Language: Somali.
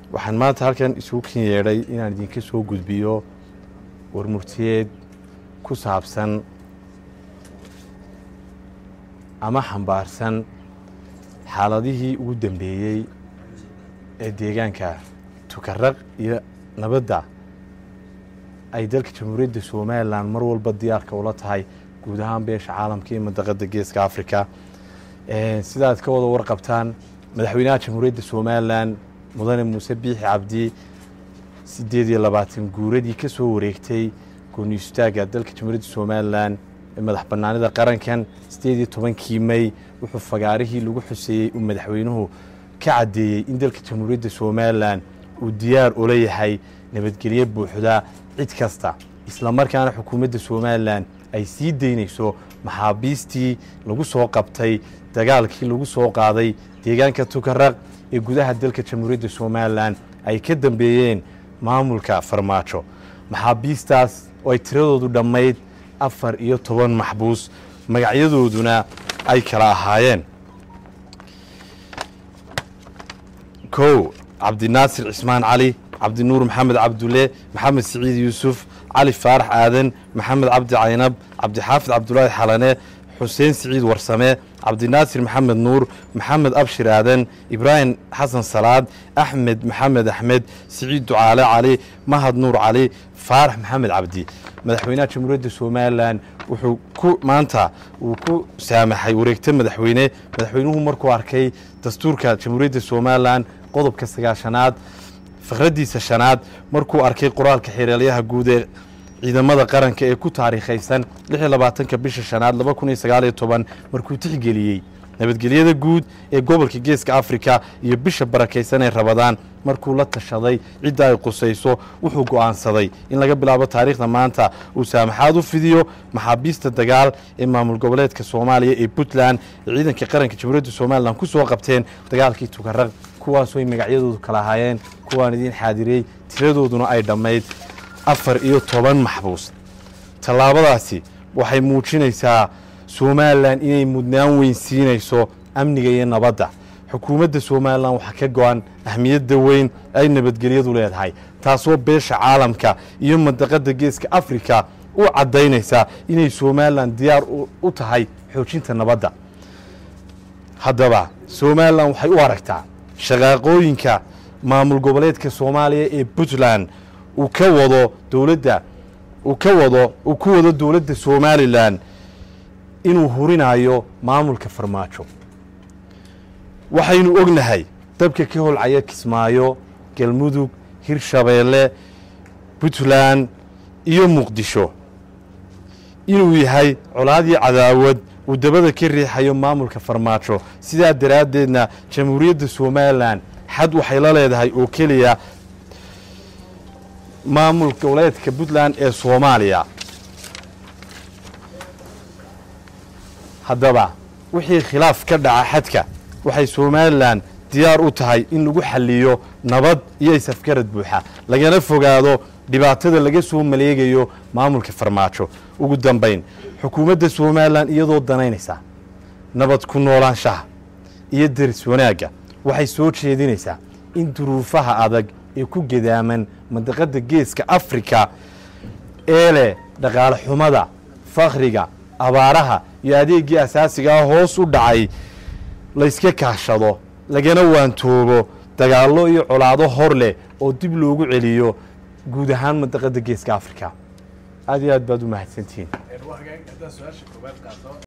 waxaan maanta halkan isugu kin yeedhay inaan idinka soo gudbiyo warmurtiyeed ku saabsan ama xambaarsan xaaladihii ugu dambeeyey ee deegaanka tukaraq iyo nabadda ay dalka jamhuuriyadda somalilan mar walba diyaarka ula tahay guud ahaan beesha caalamka iyo mandaqada geeska africa sidaad ka wada warqabtaan madaxweynaha jamhuuriyadda somalilan mudane muuse biixi cabdi sideed iyo labaatan guuradii ka soo wareegtay gooniistaaga dalka jamhuuriyadda somalilan ee madax banaanida qarankan sideed iyo tobankii may wuxuu fagaarihii lagu xuseeyey uu madaxweynuhu ka caddeeyey in dalka jamhuuriyadda somalilan uu diyaar ula yahay nabadgelyo buuxda cid kasta islamarkaana xukuumadda somalilan ay sii daynayso maxaabiistii lagu soo qabtay dagaalkii lagu soo qaaday deegaanka tukaraq ee gudaha dalka jamhuuriyadda somalilan ay ka dambeeyeen maamulka farmaajo maxaabiistaas oo ay tiradoodu dhammayd afar iyo toban maxbuus magacyadooduna ay kala ahaayeen kow cabdinaasir cismaan cali cabdinuur maxamed cabdulle maxamed siciid yuusuf cali faarax aadan maxamed cabdi caynab cabdixaafid cabdulaahi xalane xuseen siciid warsame cabdinaasir maxamed nuur maxamed abshir aadan ibraahim xasan salaad axmed maxamed axmed siciid ducaale cali mahad nuur cali faarax maxamed cabdi madaxweynaha jamhuuriyadda somalilan wuxuu ku maanta uu ku saamaxay wareegta madaxweyne madaxweynuhu markuu arkay dastuurka jamhuuriyadda somalilan qodobka sagaashanaad fakraddiisa shanaad markuu arkay qoraalka xeeraalyaha guud ee ciidamada qaranka ee ku taariikhaysan labaatanka bisha shanaad markuu tixgeliyey nabadgelyada guud ee gobolka geeska afrika iyo bisha barakaysan ee rabadaan markuu la tashaday cidda ay qusayso wuxuu go'aansaday in laga bilaabo taariikhda maanta uu saamaxaad u fidiyo maxaabiista dagaal ee maamul goboleedka soomaaliya ee puntland ee ciidanka qaranka jamhuuriyadda somalilan ku soo qabteen dagaalkii tukaraq kuwaasoo ay magacyadoodu kala ahaayeen kuwaan idiin xaadiriyey tiradooduna ay dhammayd afar iyo toban maxbuus tallaabadaasi waxay muujinaysaa somalilan inay mudnaan weyn siinayso amniga iyo nabadda xukuumadda somalilan waxaa ka go-an ahmiyadda weyn ay nabadgelyadu leedahay taasoo beesha caalamka iyo mandaqadda geeska afrika u caddaynaysaa inay somalilan diyaar u tahay xoojinta nabadda haddaba somalilan waxay u aragtaa shaqaaqooyinka maamul goboleedka soomaaliya ee puntland uu ka wado dowladda uu ka wado uu ku wado dowladda somalilan inuu hurinayo maamulka farmaajo waxaynu ognahay dabka ka holcaya kismaayo galmudug hirshabeelle puntland iyo muqdisho inuu yahay colaadii cadaawad uu dabada ka riixayo maamulka farmaajo sidaa daraaddeedna jamhuuriyadda somalilan xad waxay la leedahay oo keliya maamul goboleedka puntland ee soomaaliya haddaba wixii khilaaf ka dhaca xadka waxay somalilan diyaar u tahay in lagu xaliyo nabad iyo isafgarad buuxa lagana fogaado dhibaatada laga soo maleegayo maamulka farmaajo ugu dambayn xukuumadda somalilan iyadoo danaynaysaa nabad ku noolaanshaha iyo deris wanaagga waxay soo jeedinaysaa in duruufaha adag ee ku gadaaman mandaqadda geeska afrika ee leh dhaqaale xumada fakhriga abaaraha iyo adeeggii asaasiga ah hoos u dhacay layska kaashado lagana waantoobo dagaallo iyo colaado hor leh oo dib loogu celiyo guud ahaan mandaqadda geeska afrika aad iyo aad baad u mahadsantihiin